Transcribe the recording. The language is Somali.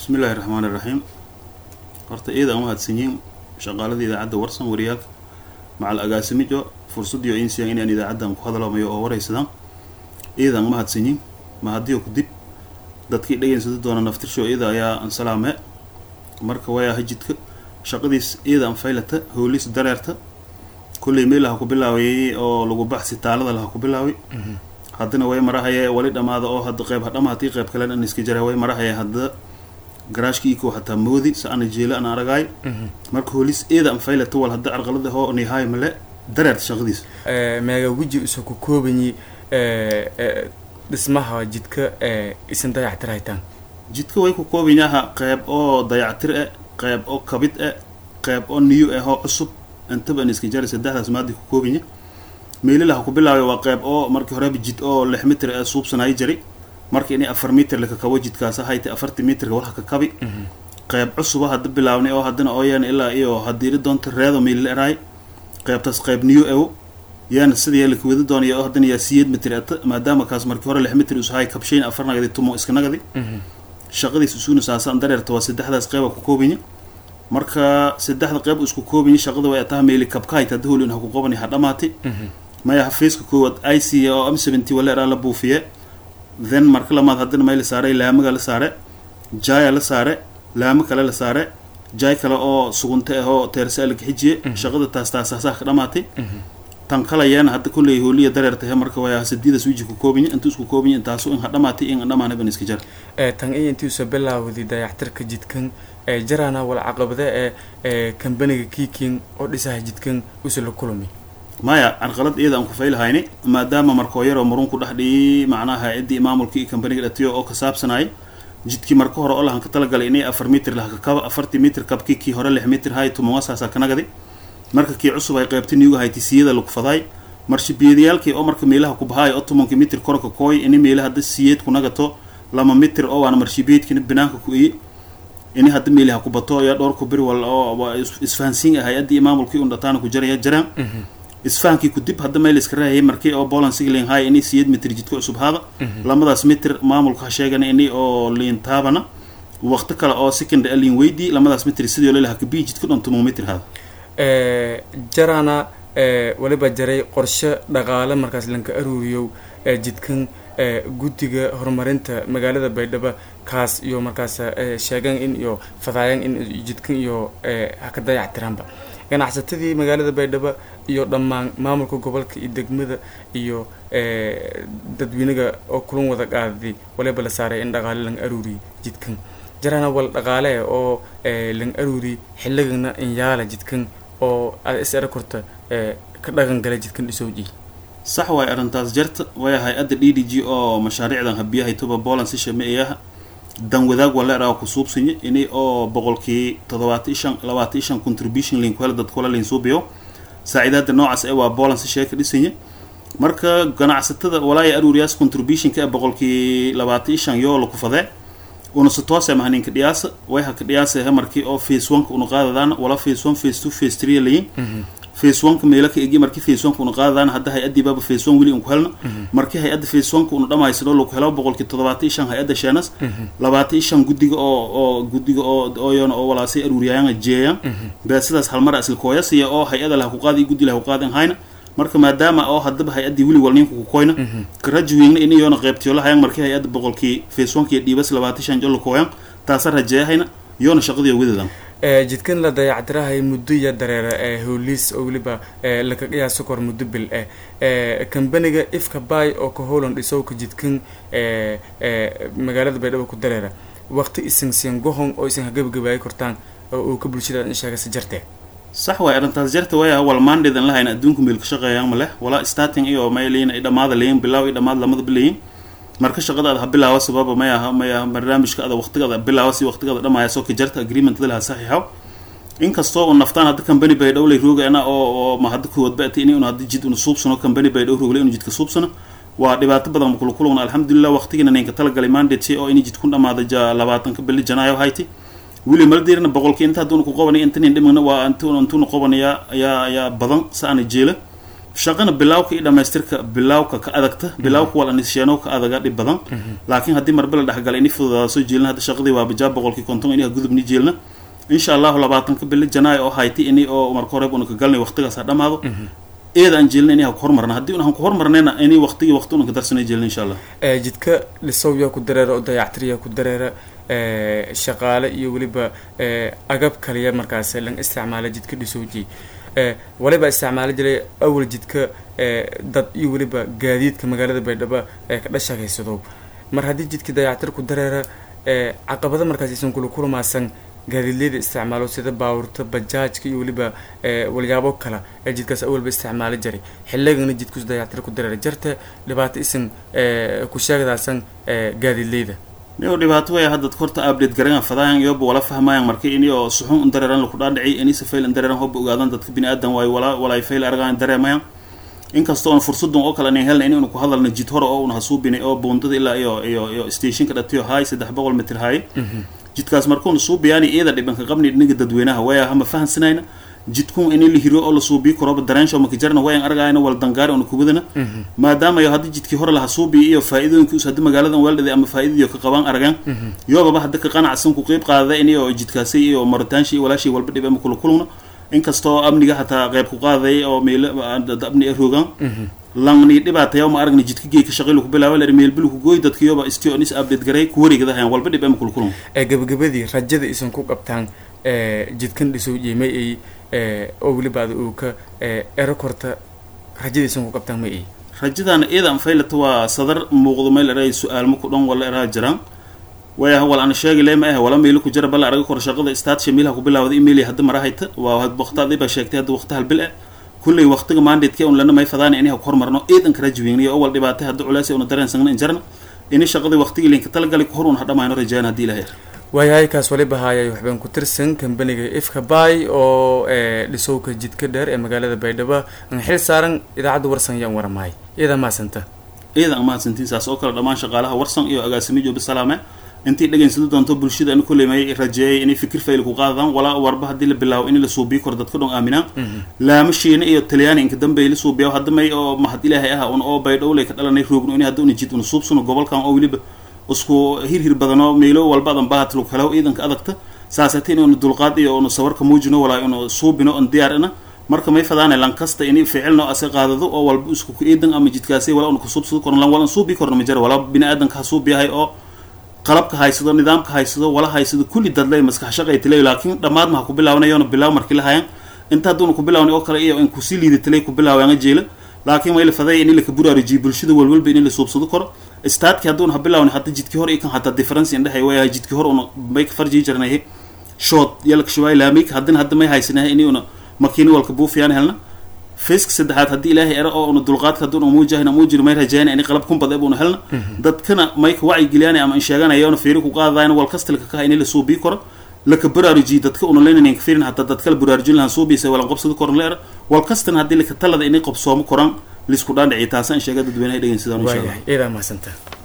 bismillahi raxmaan iraxiim horta iyada aan mahadsanyiin shaqaalada idaacadda warsan wariyaalka macal agaasimijo fursadiyo insiyan inaan idaacaddan ku hadlamayo oo waraysadaan iyadan mahadsanyiin mahadiyo kudib dadkii dhegeysada doona naftirsho iyada ayaa an salaame marka wayaa hajidka shaqadiis iyada an faylata hoolis dareerta kulley meel laha ku bilaawayay oo lagu baxsi taalada laha ku bilaaway haddana way marahaye wali dhamaada oo hadda qeyb hadhamahatii qeyb kalen an iska jara way marahaye hadda garaashka iko hataa moodi sa ana jeela an aragaay marka hoolis iyada an faylata wal hadda carqalada hoo nihaay male dareerta shaqadiis meega weji usa ku koobanyi dhismaha jidka isan dayactir haytaan jidka way ku koobanyaha qeyb oo dayactir e qeyb oo kabid e qeyb oo niyo eh oo cusub intaba an iska jara saddexdaas maadi ku koobanya meelilaha ku bilaabay waa qeyb oo markii horeba jid oo lix mitir ee suubsanaayo jari marka inay afar mitir lakakabo jidkaas hayta afartii mitirka walha ka kabi qeyb cusuba hadda bilaabnay oo haddana ooyaan ilaa iyo hadiiri doonta reedo meelila eraay qeybtaas qeyb niyo ewo yaana sida yaa laka wada doonaya oo haddana yaa siyeed mitir ata maadaama kaas markii hore lix mitir usahay kabshayn afar nagadi tumo iska nagadi shaqadiis isuuna saasaan dareerta waa saddexdaas qeyba ku koobanya marka saddexda qeyb isku koobanya shaqada way ataha meeli kabka hayta hadda holin ha ku qobani ha dhamaati maya xafiiska koowaad i c oo m seventy wala eraa la buufiye then marka lamaad haddana may la saaray laamaga la saare jaya la saare laamo kale la saare jay kale oo sugunta ah oo teersa la kaxijiye shaqada taas taasaasaa ka dhamaatay tan kalayaana hadda kulley hooliya dareertahe marka waa sadiidas wiji ku koobinya intu isku koobinya intaasu in ha dhamaatay in dhamaana ban iska jara tan iyo intiusa bilaawday dayactirka jidkan jaraana wal caqabade ee kambaniga kiiking oo dhisaha jidkan usa la kulmi maya carqalad iyada aan ku faylahayni maadaama markoo yaroo marunku dhex dhiyay macnaha ciddii maamulka iyo kambaniga dhatiyo oo ka saabsanayay jidkii marka hore oo lahan ka talagalay inay afar mitir laha kakaba afartii mitir kabkii kii hore lix mitir hay tumongasaasaa kanagadi marka kii cusub ay qeybta niyuga hayti siyada lagu fadaay marshibiyadayaalkii oo marka meelaha ku bahaay oo tobankii mitir korka kooy ini meelaha hadda siyeed ku nagato lama mitir oo waana marshibiyadkina banaanka ku iye ini hadda meelaha ku bato ayaa dhowr ku bir wal oo isfahansiin ah hay-addii maamulkii un dhataana ku jaraya jaraan isfahankii kudib hadda meel iska raahayay markii oo boland sigling hay ini siyeed mitir jidka cusub haada lamadaas mitir maamulka ha sheegana ini oo liin taabana waqti kale oo second alin weydii lamadaas mitir sidoo lelaha kabii jidka dhan tumo mitir haada jarana waliba jaray qorshe dhaqaale markaas lanka aruuriyow jidkan guddiga horumarinta magaalada baydhabo kaas iyo markaas sheegan in iyo fadaayan in jidkan iyo haka dayactiraanba ganacsatadii magaalada baydhabo iyo dhammaan maamulka gobolka iyo degmada iyo dadweynaga oo kulan wada qaaday waliba la saaray in dhaqaale lang aruuriy jidkan jarana wal dhaqaale oo lang aruuriy xilligana inyaala jidkan oo aad is era korta ka dhaqan gala jidkan dhisowji sax waay arrintaas jarta way hay-adda d d g oo mashaariicdan habiyahay tuba boland si shameeyaha dan wadaag wala eraa ku suubsanya ini oo boqolkii toddobaatan shan labaatan shan contribution link hela dadkula lin suubiyo saaciidaada noocaas ee waa boland si sheeka dhisanya marka ganacsatada walaaya aruuriyaas contributionka ee boqolkii labaatan shan yoo laku fadee una si toose mahaninka dhiyaasa way haka dhiyaasahe markii oo face oneka una qaadadaan wala face one face two face three layin face oneka meelo ka egi markii face oneka una qaadadaan hadda hay-addii baaba face one weli unku helna markii hay-adda face oneka una dhamaysano laku helo boqolkii toddobaatan shan hay-adda sheenas labaatan shan guddiga oo oo guddiga oo ooyona oo walaasay aruuriyaayaan jeeyaan bee sidaas halmara islakooyasiya oo hay-ada laha ku qaadi iyo guddi laha ku qaadin hayna marka maadaama oo haddaba hay-addii weli wal ninka ku koyna karajuwingna in iyoona qeybtiyo lahayaan markii hay-adda boqolkii face oneka iyo dhiibas labaatan shan jol lakooyaan taasa rajeeyahayna iyoona shaqadii wadadan jidkan la dayactirahay muddo iyo dareera ee howliis oo weliba laka qiyaaso kor muddo bil eh kambaniga ifka bay oo ka howlan dhisowka jidkan magaalada baydhabo ku dareera waqti isan siin gohon oo isan hagabagabaayay kortaan oo uu ka bulshada in sheegasa jartee sax waay arrintaas jarta waya wal maandhidan lahayn adduunka meel ka shaqeeyaan ma leh walaa starting iyo may leyin ay dhamaada leyin bilaaw iyo dhamaad lamadaba leyin marka shaqadaada ha bilaawa sababa may aha may aha barnaamijka ada waqtigaada bilaawa si waqtigaada dhamaaya soo ka jarta agreementada laha saxiixaw inkastoo u naftaan hadda company bay dhowlay roogana oo oo ma hadda kuwad ba'tay inay un hadda jid una suubsano company bay dhow rooglay inu jidka suubsano waa dhibaato badan kula kulugna alxamdulilah waqtigina ninka talagalay mandate oo inay jidkun dhamaada ja labaatanka bili janaayo hayti wili maldirna boqolkii inta hadduuna ku qabanay inta nin dhimagna waa intu intuna qabanaya ayaa ayaa badan sa ana jeela shaqana bilawka iyo dhamaystirka bilawka ka adagta bilawka wal anisheeno ka adaga dhib badan laakiin haddii marbe la dhexgala ini fududaada soo jeelna hadda shaqadii waa bajaab boqolkii konton ini gudubni jeelna insha allahu labaatanka bili janaayo oo hayti ini oo marka hore una ka galnay waqtigaas ha dhamaado eeda aan jeelna ini ha ku hormarna haddii un han ku hormarnayna ini waqtigii waqti una ka darsanay jeelna insha allah jidka dhisowyaa ku dareera oo dayactiryaa ku dareera shaqaale iyo weliba agab kaliya markaas lan isticmaala jidka dhisowji waliba isticmaalo jiray awal jidka dad iyo weliba gaadiidka magaalada baydhabo ee ka dhashagaysado mar haddii jidka dayactir ku dareera caqabada markaas isan kula kulmaasan gaadiidleyda isticmaalo sida baawurta bajaajka iyo weliba walyaabo kale ee jidkaas awalba isticmaalo jiray xilligana jidkus dayactir ku dareera jarta dhibaato isan ku sheegdaasan gaadiidleyda niyo dhibaato way hadda horta update garangan fadaayan iyoba wala fahmayan marka ini oo suxun un dareeran laku dhaadhici ini safayl in dareeran hoba ogaadan dadka bini aadan waayo wala walay fayl argaan dareemayan inkastoo on fursadun oo kale anan helna in unu ku hadalna jid hore oo una hasuubinay oo buundada ilaa iyo iyo iyo stationka dhatiyo haay saddex boqol mitir haay jidkaas markuuna suubiyaani iyada dhibanka qabni dhiniga dadweynaha waya hama fahansanayna jidkun ini la hiro oo la suubiyo koroba dareensho makajarna wayan argaayna wal dangaari ona kubadana maadaama yo haddii jidkii hore laha suubiyo iyo faa'iidooyinkiisu haddii magaaladan weeldhaday ama faa'iidadiyo ka qabaan argaan yoobaba hadda ka qanacsan ku qeyb qaadada ini oo jidkaasi iyo maritaanshi iyo walaashii walba dhib ama kula kulugna inkastoo amniga hataa qeyb ku qaadaya oo meel amni rogaan langni dhibaataya ma aragna jidka geeka shaqaylu ku bilaaba la meelbilu ku gooy dadka yoba istio nis update garay ku wareegadahayan walba dhib ama kula kulun gabagabadii rajada isan ku qabtaan jidkan dhisow jimay ay oo weliba ada uu ka ero korta rajadaysan ku qabtaan ma ay rajadana iyada anfaylata waa sadar muuqdo meel eray su-aalma ku dhan wala eraa jiraan waya wal ana sheegi le ma ah wala meelo ku jira bala araga kor shaqada staad shamiilha ku bilaawda email hadda marahayta waa waqtaadii baa sheegtay hadda waqti hal bil ah kulley waqtiga mandate un lana may fadaan ini ha ku hormarno eedan kara jiweyniyo oo wal dhibaatay hadda culays una dareensagna in jarna ini shaqadii waqtigii linka talagalay ku hor un ha dhamayno rajayaan haddii ilahay waayahay kaas waliba haayay waxbaan ku tirsan kambaniga ifka bay oo dhisowka jidka dheer ee magaalada baydhabo aan xil saaran idaacadda warsan yaan waramahay iyada maasanta iyada aan mahadsantiin saas oo kale dhammaan shaqaalaha warsan iyo agaasimi joobi salaame intii dhegeynsado doonto bulshada ani kulley may rajeeyay inay fikir fayl ku qaadaan walaa warba haddii la bilaabo in la suubiyo kor dadka dhon aaminaan laamashiina iyo talyaani inka dambe la suubiya hadda may oo mahad ilaahay ah un oo baydhowley ka dhalanay roogno in hadda una jid una suubsano gobolkan oo weliba isku hirhir badanoo meelo walba adan bahat lagu helo ciidanka adagta saasati inaynu dulqaad iyo unu sawarka muujino walaa inu suubino on diyaarina marka may fadaana lankasta ini ficilno ase qaadado oo walba isku ciidan ama jidkaasi wala una kusuubsado korno lan walan suubi korno ma jira walaa bini aadanka ha suubiyahay oo qalabka haysado nidaamka haysado wala haysado kulli dadley maskax shaqay tilay laakiin dhammaad ma ha ku bilaabanayona bilaaw markii la hayan inta hadduuna ku bilaawna oo kale iyo in kusii liidatalay ku bilaawanga jeela laakiin way la faday in la ka buraarijiyo bulshada walwalba in la suubsado karo staadki hadduuna ha bilaawna hadda jidkii hore iyo kan hataa difference indhehay way jidkii hore una may ka farjii jirnay shood yalka shuwaay laamik haddina hadda may haysanahay ini una makiini walka buufiyaan helna faceka saddexaad haddii ilaahay ero oo una dulqaadka hadduuna muujahina muujiro may rajayana ini qalab kunbad ebuna helna dadkana may ka wacyi geliyaan ama in sheeganayona fiiri ku qaadayna wal kastalka kaha ini la suubii karo laka baraarujiyo dadka una leynanan ka fiirin hataa dadkala baraarujin lahan suubiisa walan qabsado koran la era wal kastana haddii laka talada inay qabsoomo koran lisku dhaandhiciy taasa in sheega dadweynaha dhegeysadaan insha allah waayahay iyadaa mahadsanta